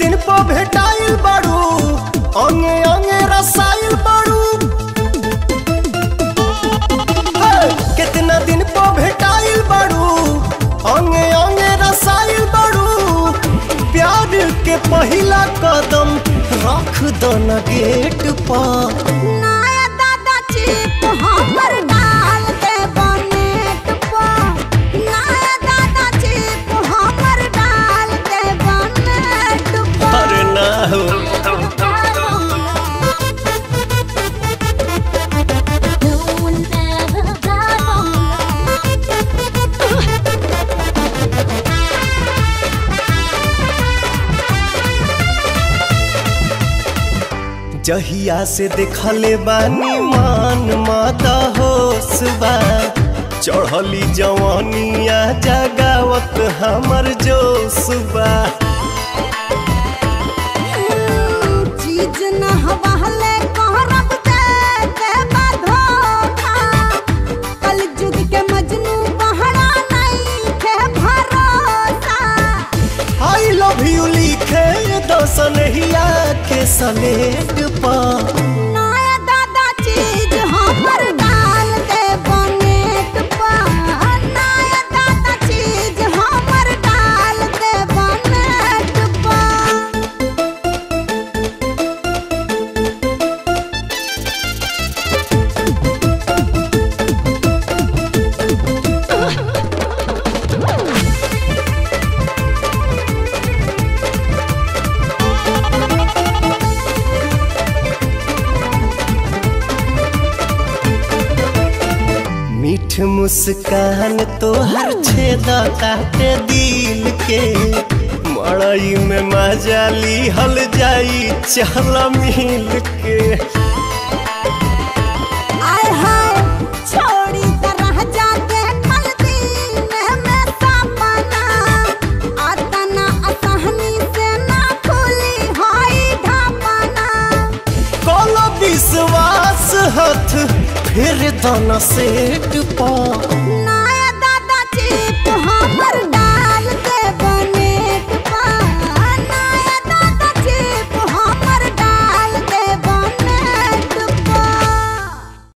दिन पर भेटाइल बाड़ू अंगे अंगे रसाइल बाड़ू हे, कितना दिन पर भेटाइल बाड़ू अंगे अंगे रसाइल बाड़ू प्यार के पहिला कदम रख दो न गेट पर नया दादा चिप हमर डाल दे बनेट पर नया दादा चिप हमर डाल दे बनेट पर अरे ना हो No one ever got जहिया से देखले बानी मान माता होश बा चढ़ली जवानिया जगावत हमर जोश बा चीज न हवाले कहरब दे दे धोखा कल जुग के मजनू बहरा नहीं के भरोसा आई लव यू लिखे दसनहिया के सलेट पर नया दादा चीज हमर डाल दे बनेट पर नया दादा चीज हमर डाल दे बनेट पर मीठ मुस्कान तोहर छेदा काटे दिल के मड़ई में मजा ली हल जाई चल मिल के आय हाय छोड़ी तरह जाके कल दिन में सपना आता ना असहनी से ना खुली हाई ढापना कल विश्वास हथ फिर धन सेट पा